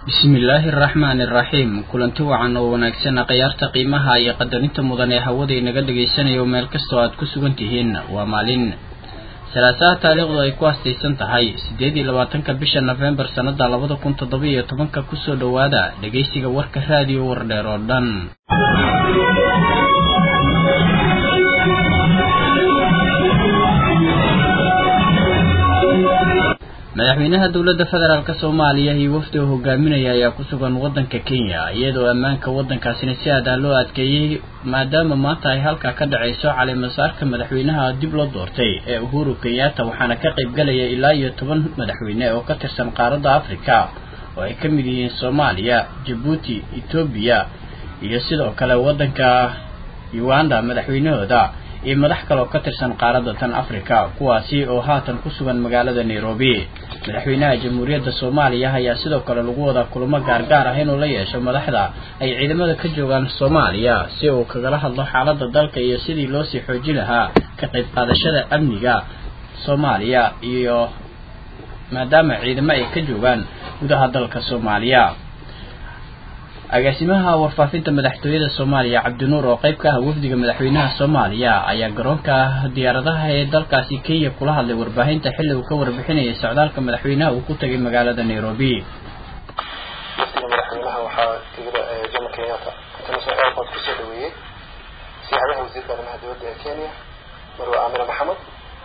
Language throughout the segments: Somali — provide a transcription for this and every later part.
bismillaahi araxmaani araxiim kulanti wacan oo wanaagsan khiyaarta qiimaha iyo qadarinta mudan ee hawada inaga dhagaysanayo meel kastoo aad ku sugan tihiin waa maalin salaasaha taariikhdu ay ku astaysan tahay siddeed iyo labaatanka bisha nofembar sannada labada kun toddoba iyo tobanka kusoo dhowaada dhegaysiga warka raadiyo wardheer oo dhan madaxweynaha dowladda federaalk soomaaliya iyo wafdi oo hogaaminaya ayaa ku sugan waddanka kenya iyadoo ammaanka waddankaasina si aad ah loo adkeeyey maadaama maanta ay halkaa ka dhacayso caleemasaarka madaxweynaha dib loo doortay ee uhuru kenyatta waxaana ka qaybgalaya ilaa iyo toban madaxweyne oo ka tirsan qaaradda africa oo ay ka mid yihiin soomaaliya jabuuti etoobiya iyo sidoo kale waddanka uganda madaxweynahooda iyo madax kale oo ka tirsan qaaradda tan africa kuwaasi oo haatan ku sugan magaalada nairobi madaxweynaha jamhuuriyadda soomaaliya ayaa sidoo kale lagu wadaa kulamo gaargaar ah inuu la yeesho madaxda ay ciidamada ka joogaan soomaaliya si uu kagala hadlo xaaladda dalka iyo sidii loosii xoojin lahaa ka qayb qaadashada amniga soomaaliya iyo maadaama ciidamo ay ka joogaan gudaha dalka soomaaliya agaasimaha warfaafinta madaxtooyada soomaaliya cabdinuur oo qayb ka ah wafdiga madaxweynaha soomaaliya ayaa garoonka diyaaradaha ee dalkaasi kenya kula hadlay warbaahinta xilli uu ka warbixinayay socdaalka madaxweynaha uu ku tagay magaalada nairobi wafdiga madaxweynaha waxaa tigida jomo kenyatta international airport kusoo dhaweeyey siyaadaha wasiirka arrimaha dowladda ee kenya marwe aamina maxamed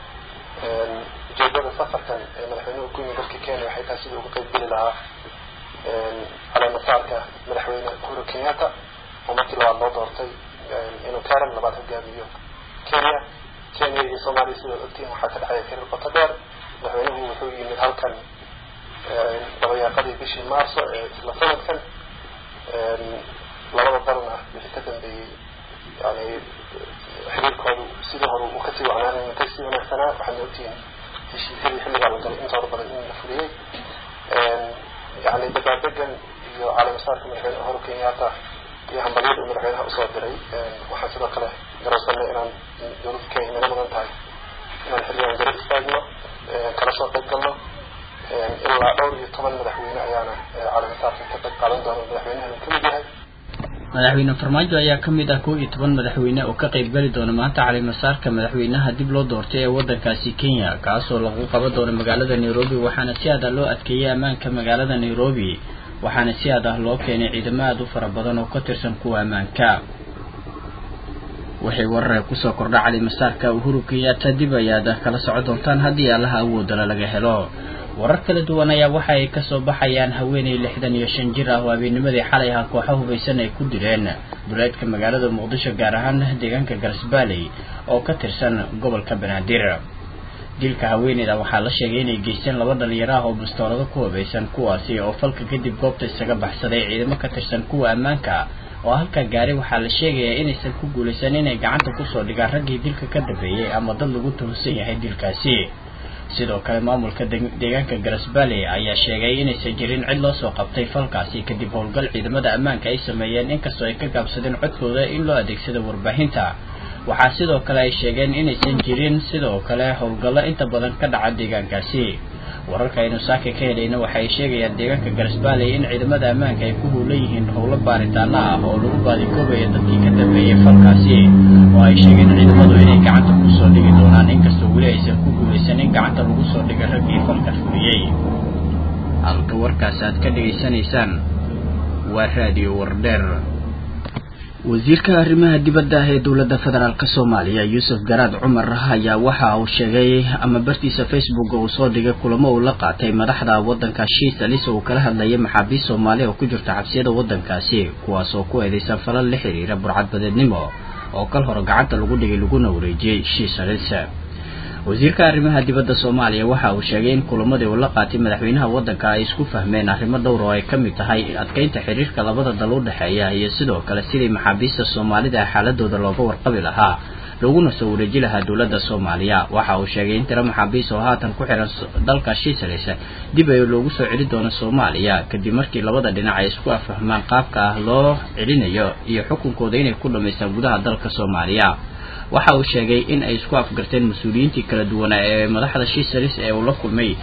ujeedada safarkan ee madaxweynuhu ku yimi dalka kenya waxay tahay sidii uga qayb geli lahaa caleemasaarka madaxweyne uhuru kenyatta oo markii labaad loo doortay inuu kaaran labaad hogaamiyo kenya kenya iyo soomaaliya sidaad ogtihiin waxaa ka dhexeeya xiriir qoto dheer madaxweynuhu wuxuu yimid halkan dabayaaqadii bishii maarso ee isla sanadkan labada dalna wixii ka dambeeyey yani xiriirkoodu sidii hore uu kasii wacnaanay kasii wanaagsanaa waxaadna ogtihiin heshiisyadii xilligaa la galay intooda badan in la fuliyey yani dabaadegan iyo caleemasaarka madaxweyne uhuru kenyatta iyo hambalyada uu madaxweynaha usoo diray waxaan sidoo kale garowsanay inaan dowladda kenya naga mudan tahay inaan xilligan garab istaagno kala soo qayb galno ilaa dhowr iyo toban madaxweyne ayaana caleemasaarka ka qayb qaadan doona madaxweynahan uu kamid yahay madaxweyne farmaajo ayaa ka mid ah kow iyo toban madaxweyne oo ka qayb gali doona maanta caleemasaarka madaxweynaha dib loo doortay ee waddankaasi kenya kaasoo lagu qaban doono magaalada nairobi waxaana si aad ah loo adkeeyay ammaanka magaalada nairobi waxaana si aad ah loo keenay ciidamo aada u fara badan oo ka tirsan kuwa ammaanka waxay warare kusoo kordha caleemasaarka uhuru kenyatta dib ayaad kala soco doontaan haddii allaha awoodala laga helo warar kala duwan ayaa waxa ay kasoo baxayaan haweeney lixdan iyo shan jir ah oo habeennimadii xalay ah kooxo hubaysan ay ku dileen duleedka magaalada muqdisho gaar ahaan deegaanka garsbaaley oo ka tirsan gobolka banaadir dilka haweeneyda waxaa la sheegay inay geysteen laba dhalinyaro ah oo bastoolado ku hubaysan kuwaasi oo falka kadib goobta isaga baxsaday ciidamo ka tirsan kuwa ammaanka oo halka gaari waxaa la sheegayaa inaysan ku guulaysan inay gacanta kusoo dhigaan raggii dilka ka dambeeyey ama dad lagu tuhunsan yahay dilkaasi sidoo kale maamulka deegaanka garasbaaley ayaa sheegay inaysan jirin cid loo soo qabtay falkaasi kadib howlgal ciidamada ammaanka ay sameeyeen inkastoo ay ka gaabsadeen codkooda in loo adeegsado warbaahinta waxaa sidoo kale ay sheegeen inaysan jirin sidoo kale howlgallo inta badan ka dhaca deegaankaasi wararka aynu saaka ka helayna waxa ay sheegayaan deegaanka garasbaaley in ciidamada ammaanka ay ku howlan yihiin howlo baaritaano ah oo lagu baadikoobayo dadkii ka dambeeyey falkaasi oo ay sheegeen ciidamadu inay gacanta kusoo dhigi doonaan inkastoo weli aysan ku guulaysan in gacanta lagu soo dhigay raggii falka fuliyey halka warkaas aad ka dhegaysanaysaan waa raadiyo wardheer wasiirka arrimaha dibadda ah ee dowladda federaalk soomaaliya yuusuf garaad cumar ayaa waxa uu sheegay ama bartiisa facebook uu soo dhigay kulamo uu la qaatay madaxda waddanka shiisalis oo uu kala hadlayay maxaabiist soomaaliya oo ku jirta xabsiyada waddankaasi kuwaas oo ku eedeysan falal la xiriira burcadbadeednimo oo kal hore gacanta lagu dhigay laguna wareejiyey shiisalis wasiirka arrimaha dibadda soomaaliya waxa uu sheegay in kulamadii uu la qaatay madaxweynaha waddanka ay isku fahmeen arrimo dhowr oo ay ka mid tahay adkeynta xiriirka labada dal u dhexeeya iyo sidoo kale sidii maxaabiista soomaalida xaaladooda looga warqabi lahaa laguna soo wareeji lahaa dowladda soomaaliya waxa uu sheegay in tiro maxaabiis oo haatan ku xiran dalka shiisalis dib ay loogu soo celi doono soomaaliya kadib markii labada dhinac ay isku afahmaan qaabka ah loo celinayo iyo xukunkooda inay ku dhamaystaan gudaha dalka soomaaliya waxa uu sheegay in ay isku afgarteen mas-uuliyiintii kala duwanaa ee madaxda shiisalis ee uu la kulmay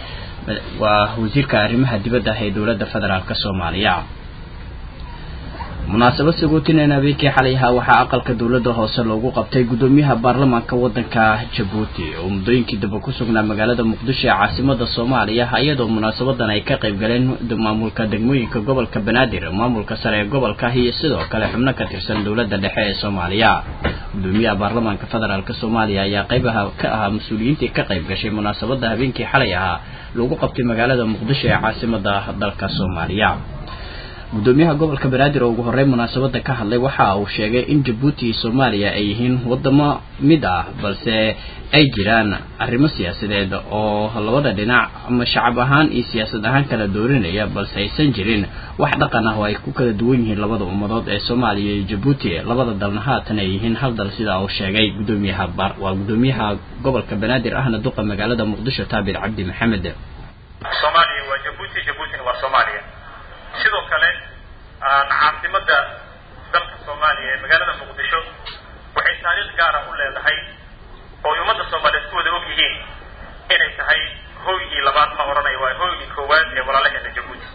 waa wasiirka arrimaha dibadda ah ee dowladda federaalk soomaaliya munaasabad sagootinan habeenkii xalay ahaa waxaa aqalka dowladda hoose loogu qabtay guddoomiyaha baarlamaanka waddanka jabuuti oo muddooyinkii dambe ku sugnaa magaalada muqdisho ee caasimada soomaaliya iyadoo munaasabadan ay ka qayb galeen maamulka degmooyinka gobolka banaadir maamulka sare ee gobolka iyo sidoo kale xubno ka tirsan dowladda dhexe ee soomaaliya guddoomiyaha baarlamaanka federaalk soomaaliya ayaa qaybaha ka ahaa mas-uuliyiintii ka qayb gashay munaasabada habeenkii xalay ahaa lagu qabtay magaalada muqdisho ee caasimada dalka soomaaliya guddoomiyaha gobolka banaadir oo ugu horey munaasabada ka hadlay waxa uu sheegay in jabuuti iyo soomaaliya ay yihiin wadamo mid ah balse ay jiraan arrimo siyaasadeed oo labada dhinac ama shacab ahaan iyo siyaasad ahaan kala doorinaya balse aysan jirin wax dhaqan ah oo ay ku kala duwan yihiin labada ummadood ee soomaaliya iyo jabuuti labada dalna haatan ay yihiin hal dal sida uu sheegay guddoomiyaha waa guddoomiyaha gobolka banaadir ahna duqa magaalada muqdisho taabir cabdi maxamed soomaaliya waa jabuuti jabuutina waa soomaaliya sidoo kale caasimada dalka soomaaliya ee magaalada muqdisho waxay taariikh gaara u leedahay oo ay ummadda soomaaliyeed ku wada og yihiin inay tahay hooygii labaad ma odhanaya waa hooygii koowaad ee walaalaheena jabuuti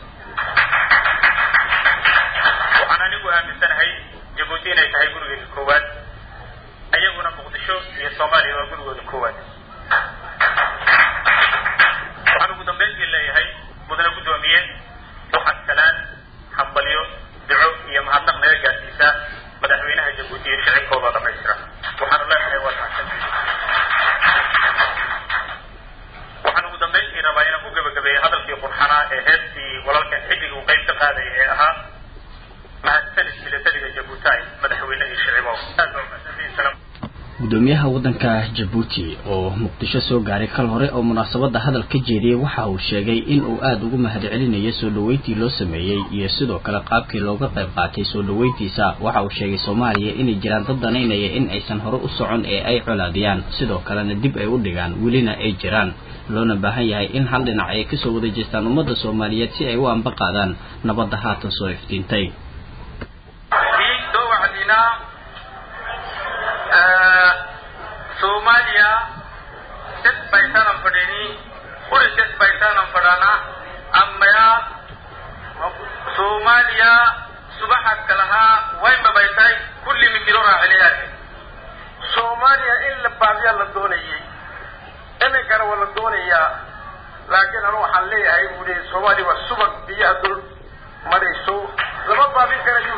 waxaan anigu aaminsanahay jabuuti inay tahay gurigeeda koowaad ayaguna muqdisho iyo soomaaliya waa gurigooda koowaad waxaan ugu dambeyntii leeyahay mudane guddoomiye waxaad salaan hambalyo duco iyo mahadnaq naga gaarsiisa madaxweynaha jabuuti iyo shicibkooda dhamaystira waxaanu leenahay waad mahadsantihi waxaan ugu dambeyntii rabaa inaan ku gebagabeeyey hadalkii qurxanaa ee heestii walaalkan xidig uu qayb ka qaadaya ee ahaa mahadsanid milatariga jabuutaay madaxweyne iyo shicibow aad baa umahadsantihiin salaam guddoomiyaha waddanka jabuuti oo muqdisho soo gaaray kal hore oo munaasabada hadal ka jeediyey waxa uu sheegay in uu aada ugu mahadcelinayo soo dhoweyntii loo sameeyey iyo sidoo kale qaabkii looga qayb qaatay soo dhoweyntiisa waxa uu sheegay soomaaliya inay jiraan dad danaynaya in aysan hore u socon ee ay colaadiyaan sidoo kalena dib ay u dhigaan welina ay jiraan loona baahan yahay in hal dhinac ay kasoo wada jeestaan ummadda soomaaliyeed si ay u anba qaadaan nabadda haatan soo iftiintay soomaaliya dad baysanan fadhini uri dad baysanan fadhana amaya soomaaliya subaxaad kalahaa waynba baytay kulli migiro raaciliyaad soomaaliya in la baabiyaa la doonayay iminkana waa la doonayaa laakiin anu waxaan leeyahay buu leeyay soomaaliya waa subag biyaha dul marayso lama baabin karayo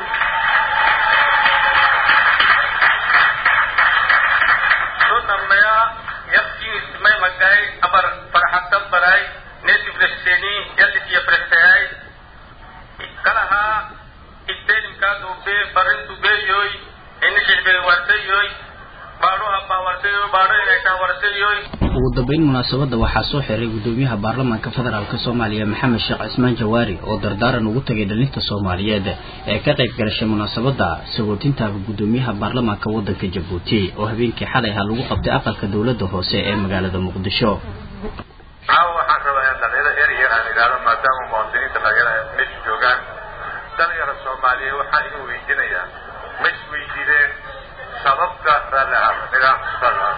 namaya yakkiis may magay abar farxatan baray native resteni yalisiya prestayay kalaha istelimkaas ube barintu beyoy inishilbe wartayoy baadhoha baa wartayoy baadho inay taa wartayoy ugu dambeyn munaasabada waxaa soo xiray guddoomiyaha baarlamaanka federaalk soomaaliya maxamed sheekh cismaan jawaari oo dardaaran ugu tagay dhalinta soomaaliyeed ee ka qayb galashay munaasabada sagootinta guddoomiyaha baarlamaanka waddanka jabuuti oo habeenkii xalay ahaa lagu qabtay aqalka dowladda hoose ee magaalada muqdisho caawa waxaan rabaa in dhalinyaro yar yar aan idhaahdo maadaama muwaadiniinta dhalinyara meesha joogaan dhalinyaro soomaaliyeed waxaan idin weydiinayaa ma isweydiideen sababta raalli ahaada nidaamka sala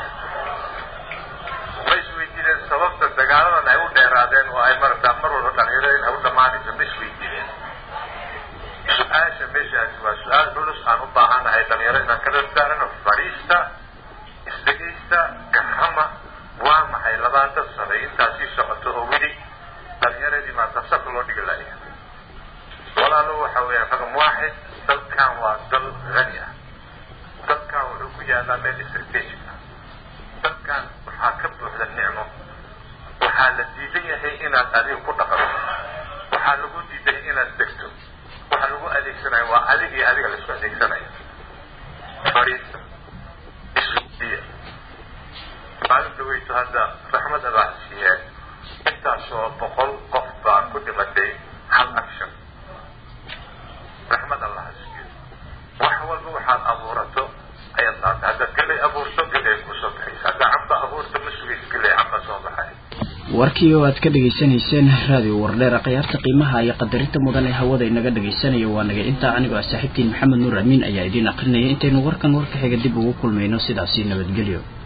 ma isweydiideen sababta dagaaladan ay u dheeraadeen oo ay marataa mar walba dhalinyarada in ay u dhammaanayso ma isweydiideen su-aasha meeshaasi waa su-aal culus aan u baahanahay dhalinyaro inaan kala saarano fadhiista isdhegaysta garama waa maxay labaatan sano intaasii socoto oo weli dhalinyaradii maanta saf loo dhigi laaya walaalo waxa weeyaan raqam waaxid dalkan waa dal hani ah dalkan wuxuu ku yaalaa meel strategic ah dalkan waxaa ka buuxda nicmo waxaa la diidan yahay inaad adiga ku dhaqanto waxaa lagu diidan inaad degto waxaa lagu adeegsanaya waa adig iyo adiga la isku adeegsanaya fariista isweydiya maalin dhaweyto hadda raxmad abaa siiyeen intaasoo boqol qof baa ku dhimatay hal action raxmad allaha siiyo wax walba waxaad abuurato ayaad qaata haddaad gelay abuurto gelay kusoo baxaysa haddaa camba abuurto ma sugaysa gelay camba soo baxay warkii oo aad ka dhegaysanayseen raadiyo wardheer khiyaarta qiimaha iyo qadarinta mudan ee hawada inaga dhagaysanayo waa naga intaa anigoo ah saaxiibtiin maxamed nuur amiin ayaa idiin aqrinaya intaynu warkan warka xiga dib ugu kulmayno sidaasi nabadgelyo